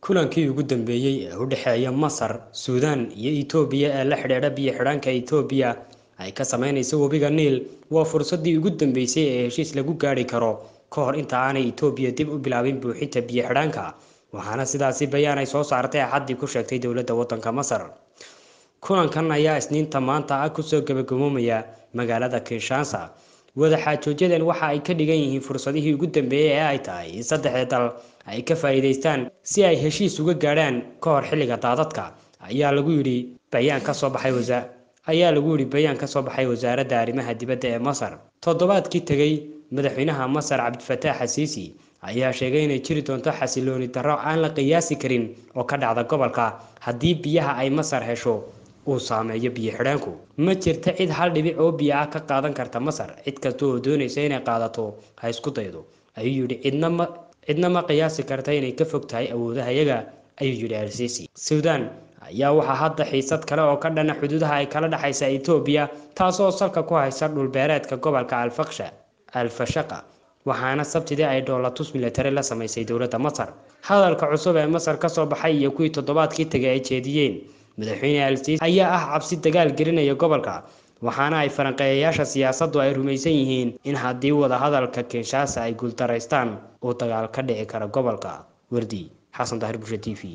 kulankii ugu dambeeyey ee u dhexeeya masar suudaan iyo itoobiya ee la xidhiidha biyo xidhaanka itoobiya ay ka sameynaysa webiga niil waa fursadii ugu dambeysay ee heshiis lagu gaari karo ka hor inta aanay itoobiya dib u bilaabin buuxinta biyo xidhaanka waxaana sidaasi bayaan ay soo saartay axaddii ku sheegtay dowladda waddanka masar kulankan ayaa isniinta maanta ah kusoo gabagaboomaya magaalada kinshansa wadaxaajoojadan waxa ay ka dhigan yihiin fursadihii ugu dambeeyey ee ay tahay in saddexda dal ay ka faa'iidaystaan si ay heshiis uga gaadhaan ka hor xilliga daadadka ayaa lagu yidhi bayaan ka soo baxay wasa ayaa lagu yidhi bayaan ka soo baxay wasaaradda arrimaha dibadda ee masar toddobaadkii tegey madaxweynaha masar cabdifataax xasiisi ayaa sheegay inay jiri doonto xasilooni darro aan la qiyaasi karin oo ka dhacda gobolka haddii biyaha ay masar hesho uu saameeyo biyo xidhaanku ma jirta cid hal dhibic oo biyo ah ka qaadan karta masar cid kasta oo doonaysa inay qaadato ha isku daydo ayuu yidhi cidna ma cidna ma qiyaasi karta inay ka fog tahay awoodahayaga ayuu yidhi alsiisi suudaan ayaa waxaa hadda xiisad kale oo ka dhana xuduudaha ay kala dhexaysa etoobiya taasoo salka ku haysa dhulbeereedka gobolka alfaksha alfashaqa waxaana sabtidii ay dhoolatus milatari la samaysay dowladda masar hadalka cusub ee masar kasoo baxay iyo kuwii toddobaadkii tegay ay jeediyeen madaxweyne alsiisi ayaa ah cabsi dagaal gelinaya gobolka waxaana ay falanqeeyayaasha siyaasaddu ay rumaysan yihiin in haddii wadahadalka kinshaasa ay guuldaraystaan uu dagaal ka dhici karo gobolka wardi xasan dahir bushe t v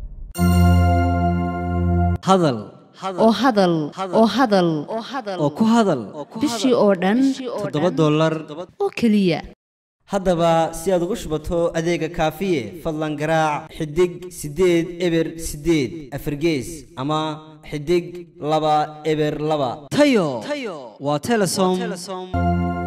hadal oo hadal oo hadal oo ku hadal bishii oo dhan toddoba dollar oo keliya haddaba si aad ugu shubato adeega kaafiye fadlan garaac xidig siddeed eber siddeed afargees ama xidig laba eber laba tayo waa telesom